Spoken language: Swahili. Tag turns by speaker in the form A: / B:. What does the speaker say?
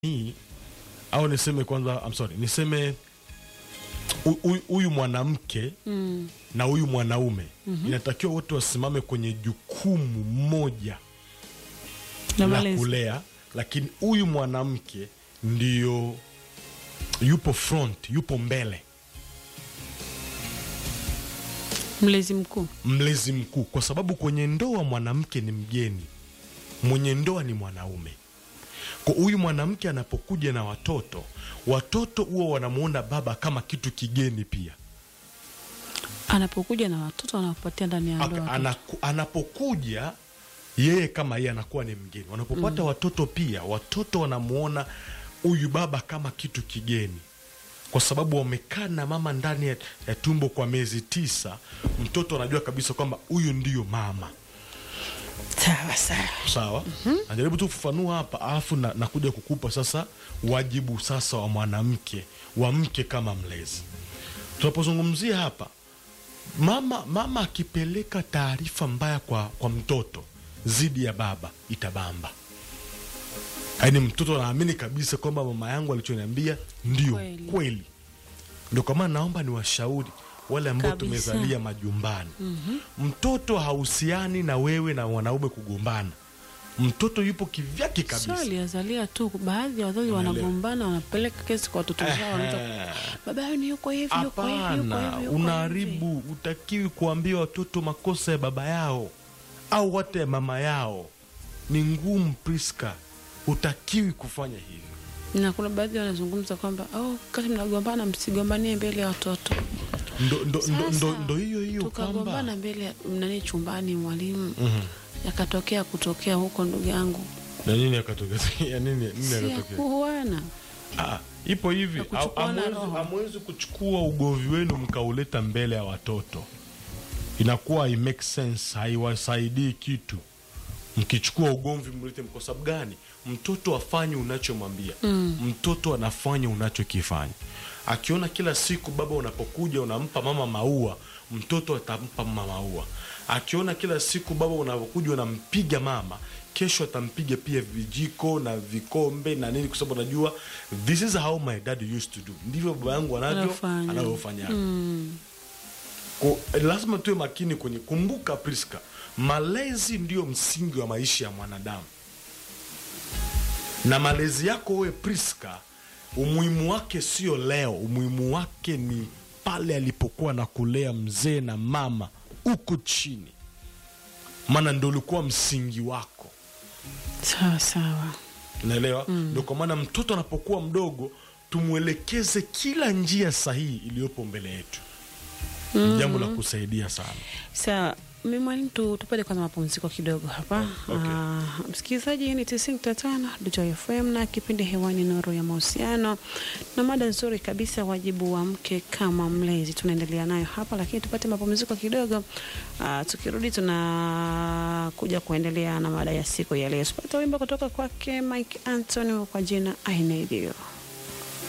A: hii au niseme kwanza, I'm sorry, niseme hu- hu- huyu mwanamke
B: Mm.
A: na huyu mwanaume inatakiwa wote wasimame kwenye jukumu moja
B: Na
A: la
B: malezi.
A: kulea, lakini huyu mwanamke ndio yupo front, yupo mbele,
B: Mlezi mkuu.
A: mlezi mkuu, kwa sababu kwenye ndoa mwanamke ni mgeni, mwenye ndoa ni mwanaume. Kwa huyu mwanamke anapokuja na watoto, watoto huwa wanamuona baba kama kitu kigeni pia.
B: Anapokuja na watoto anakupatia ndani ya
A: Aka-
B: ndoa. watoto.
A: anaku, anapokuja yeye kama yeye anakuwa ni mgeni. Wanapopata watoto pia, watoto wanamuona huyu baba kama kitu kigeni, kwa sababu wamekaa na mama ndani ya, ya tumbo kwa miezi tisa. Mtoto anajua kabisa kwamba huyu ndiyo mama.
B: Sawa sawa.
A: Sawa, najaribu tu kufafanua hapa, alafu na, nakuja kukupa sasa wajibu sasa wa mwanamke wa mke kama mlezi. Tunapozungumzia hapa mama, mama akipeleka taarifa mbaya kwa, kwa mtoto dhidi ya baba itabamba. Yaani mtoto anaamini kabisa kwamba mama yangu alichoniambia ndio
B: Kweli.
A: kweli. Ndio kwa maana naomba niwashauri wale ambao
B: Kabisa.
A: tumezalia majumbani. Mtoto hahusiani na wewe na wanaume kugombana. Mtoto yupo kivyake
B: Sio
A: kabisa.
B: aliazalia tu, baadhi ya wazazi
A: Unaelewa.
B: wanagombana, wanapeleka kesi kwa watoto zao, wanaita,
A: Ehe.
B: baba yao ni yuko hivi, yuko hivi, yuko
A: Hapana,
B: hivi, yuko hivi."
A: unaharibu. Utakiwi kuambia watoto makosa ya baba yao au hata ya mama yao. Ni ngumu, Priska, utakiwi kufanya hivyo.
B: Na kuna baadhi wanazungumza kwamba oh, kati mnagombana msigombanie mbele ya watoto.
A: Ndo, ndo, ndo,
B: Sasa,
A: ndo, ndo hiyo hiyo
B: tukagombana
A: kwamba
B: mbele ya nani chumbani, mwalimu
A: Mhm.
B: yakatokea kutokea huko, ndugu yangu,
A: na nini akatokea? ya nini, nini
B: si ya
A: akatokea?
B: kuuana.
A: Ah, ipo hivi,
B: Ya kuchukuana
A: Hamwezi-
B: roho.
A: hamwezi kuchukua ugomvi wenu mkauleta mbele ya watoto, inakuwa i make sense, haiwasaidii kitu. Mkichukua ugomvi mlete, kwa sababu gani? Mtoto afanye unachomwambia mtoto anafanya unachokifanya. Akiona kila siku baba unapokuja unampa mama maua, mtoto atampa mama maua. Akiona kila siku baba unapokuja unampiga mama, kesho atampiga pia vijiko na vikombe na nini, kwa sababu anajua this is how my dad used to do, ndivyo baba yangu anavyo
B: Anafanya.
A: anavyofanya. Ko- lazima tuwe makini kwenye kumbuka, Priska, malezi ndiyo msingi wa maisha ya mwanadamu, na malezi yako wewe Priska, umuhimu wake sio leo, umuhimu wake ni pale alipokuwa na kulea mzee na mama huko chini, maana ndo ulikuwa msingi wako.
B: Sawa sawa.
A: Unaelewa? Ndio kwa maana mtoto anapokuwa mdogo tumwelekeze kila njia sahihi iliyopo mbele yetu. Ni jambo la kusaidia sana.
B: Sawa, mi mwalimu, tu tupate kwanza mapumziko kidogo hapa.
A: okay.
B: Ah, msikilizaji, hii ni tisini nukta tano Dujoy FM na kipindi hewani Nuru ya Mahusiano, na mada nzuri kabisa, wajibu wa mke kama mlezi. Tunaendelea nayo hapa, lakini tupate mapumziko kidogo. Ah, tukirudi tunakuja kuendelea na mada ya siku ya leo. Tupate wimbo kutoka kwake Mike Anthony kwa jina I Need You.